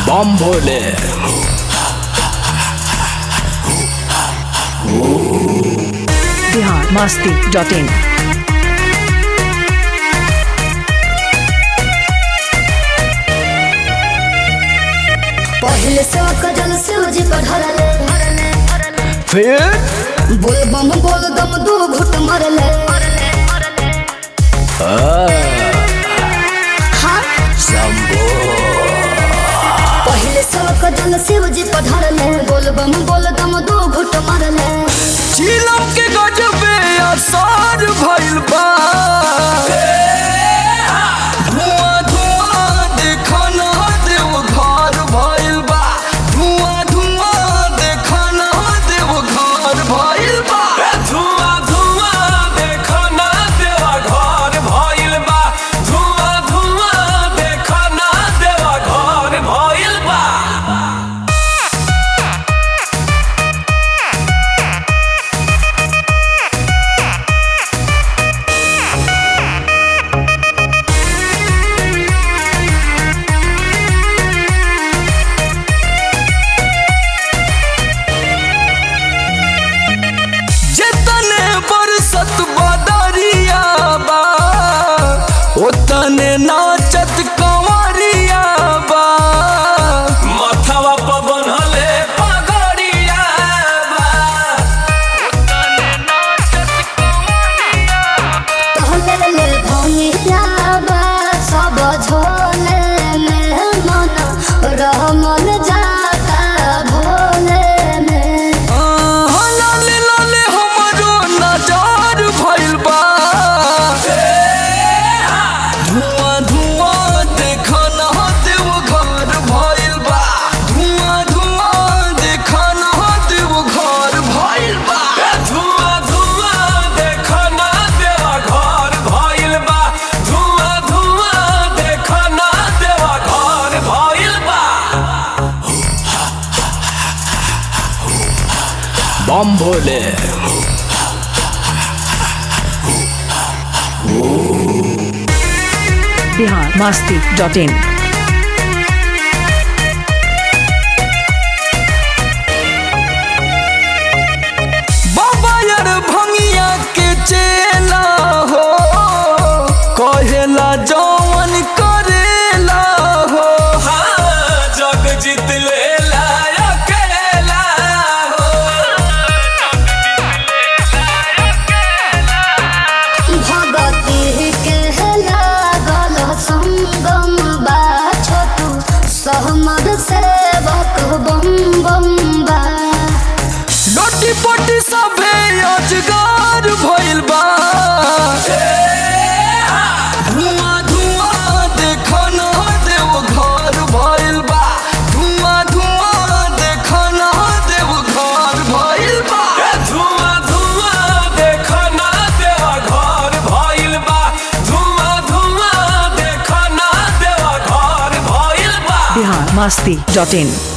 bomb Bhole Bihar Masti dot in पहले से causal से उजी पढ़ले फिर बोल बम बोल दम दो घुट मरले हाँ शंभो पहले से कजल से उजी पढ़ले बोल बम बोल दम दो घुट मरले चिलम के गजबे असर भइल बा धुआं धुआं देखा ना देव घर भइल बा धुआं धुआं देखा ना देव घर भइल बा धुआं धुआं देखो ना देवा घर भइल बा धुआं धुआं देखो ना देवा घर भइल बा जितने बरसत बदरिया बा उतने नाचत कंवरिया बा मथवा पर बनले पगड़िया बा कहले ले भंगिया बा सब झोले में मन रहमन जाता भोले में आहा, लाले लाले हमरो नजार भइल बा धुआं धुआं देखा ना देव घर भइल बा धुआं धुआं देखा ना देव घर भइल बा धुआं धुआं देखो ना देवा घर भइल बा धुआं धुआं देखो ना देवा घर भइल बा बम भोले बिहार मस्ती डॉट इन बाबा यार भंगिया के चेला हो कहेला जवन करेला हो हाँ, जग जीत लेला अकेला हो भगती के लागल संगम बा छोटू सहमद सेवक बम बम बा लोटी पोटी सभे अजगार भइल बा धुआं धुआं देखा ना देव घर भइल बा धुआं धुआं देखा ना देव घर भइल बा धुआं धुआं देखो ना देवा घर भइल बा धुआं धुआं देखो ना देवा घर भइल बा बिहार मस्ती डॉट इन